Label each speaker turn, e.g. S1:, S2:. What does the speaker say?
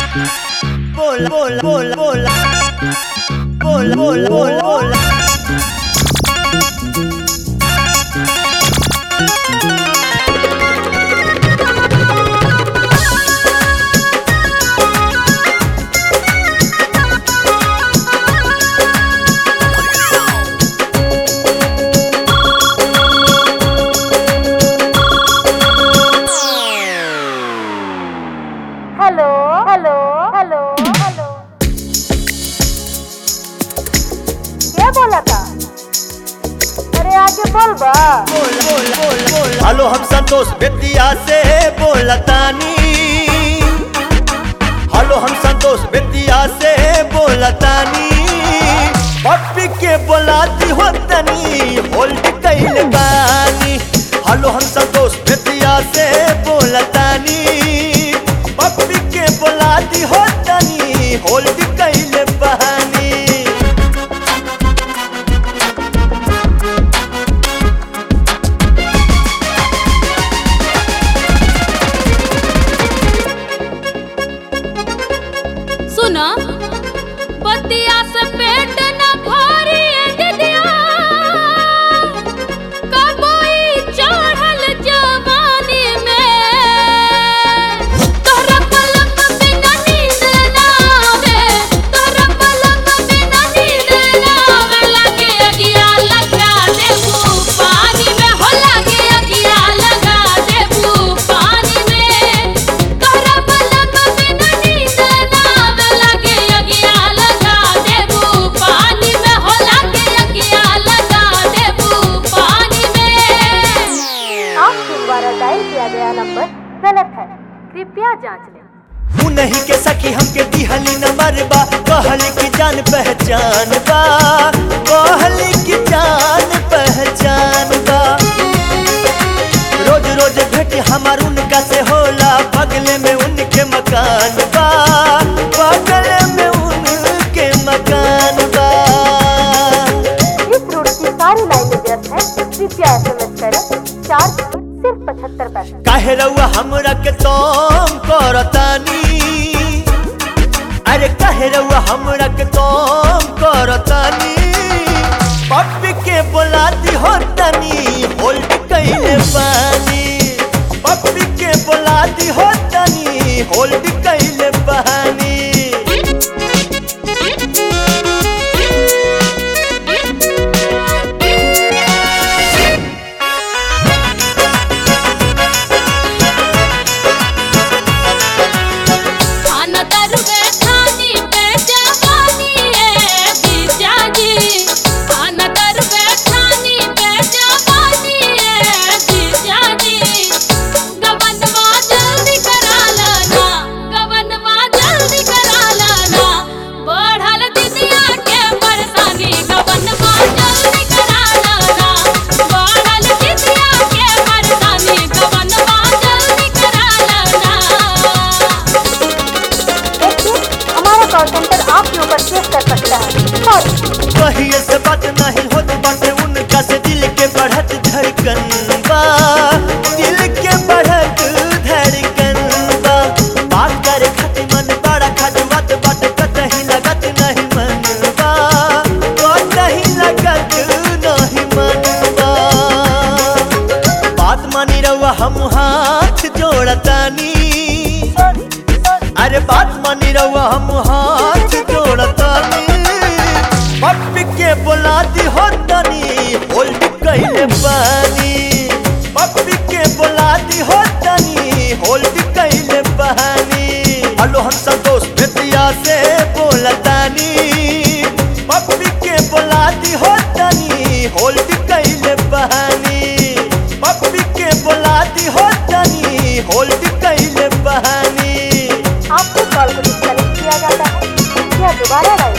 S1: bola, bola, bola, bola, bola, bola, bola, bola.
S2: Hello hello hello hello क्या बोला था अरे आगे बोल बा
S1: बोला, बोला, बोला, बोला। हेलो हम संतोष बेतिया से बोलतानी हेलो हम संतोष बेतिया से बोलतानी पप्पी के बोलाती हो तनी होल्ड कैल बानी हेलो हम संतोष बेतिया से बोलतानी पप्पी के बोलाती हो तनी होल्ड कैल बानी
S3: सुना बतिया से पेट न भरी दिदिया कबई चढ़ल जवानी में तोहरा पलंग बिना नींद ना आवे तोहरा पलंग बिना नींद ना आवे लागे अगिया लगा देबू पानी में हो लागे अगिया लगा देबू पानी में तोहरा पलंग बिना नींद ना आवे लागे अगिया लगा देबू पानी में हो लागे अगिया लगा देबू पानी में
S2: आपके द्वारा डायल किया गया नंबर गलत है कृपया जांच लें
S1: तू नहीं के सकी हमके दिहली नंबर बा कहली की जान पहचान बा कहली की जान पहचान बा रोज रोज भेट हमार उनका से होला बगले में उनके मकान बा बगले में उनके मकान बा
S2: इस रूट की सारी लाइनें व्यस्त हैं कृपया एसएमएस करें चार्ज सिर्फ पचहत्तर पैसे
S1: काहे रउआ हमरा के तोम करतानी अरे काहे रउआ हमरा के तोम करतानी पप्पी के बोलाती हो तनी होल्ड कैले पानी पप्पी के बोलाती हो तनी होल्ड कैले पानी
S3: खाना दरवे खानी पे जवानी है जीजा जी खाना दरवे खानी पे जवानी है जीजा जी गवनवा जल्दी करा लाना गवनवा जल्दी करा लाना बढ़ल दिदिया के परेशानी गवनवा जल्दी करा लाना बढ़ल दिदिया के परेशानी गवनवा जल्दी करा लाना
S2: देखिए हमारा कॉल सेंटर आपके ऊपर केस कर सकता है सॉरी
S1: कहिए से बात नहीं होत बाटे उनका से दिल के बढ़त धड़कन बा दिल के बढ़त धड़कन बा बात करे खातिर मन बड़ा खजवत बाटे कतही लगत नहीं मन बा कतही लगत नहीं मन बा बात मानी रहुआ हम हाथ जोड़तानी अरे बात मानी रहुआ हम हाथ जोड़तानी पप्पी के बोलाती हो तनी होल्ड कैले पानी पप्पी के बोलाती हो तनी होल्ड कैले पानी हेलो हम संतोष बेतिया से बोलतानी पप्पी के बोलाती हो तनी होल्ड कैले पानी पप्पी के बोलाती हो तनी होल्ड कैले पानी
S2: आपके कॉल को डिस्कनेक्ट किया जाता है या दोबारा डायल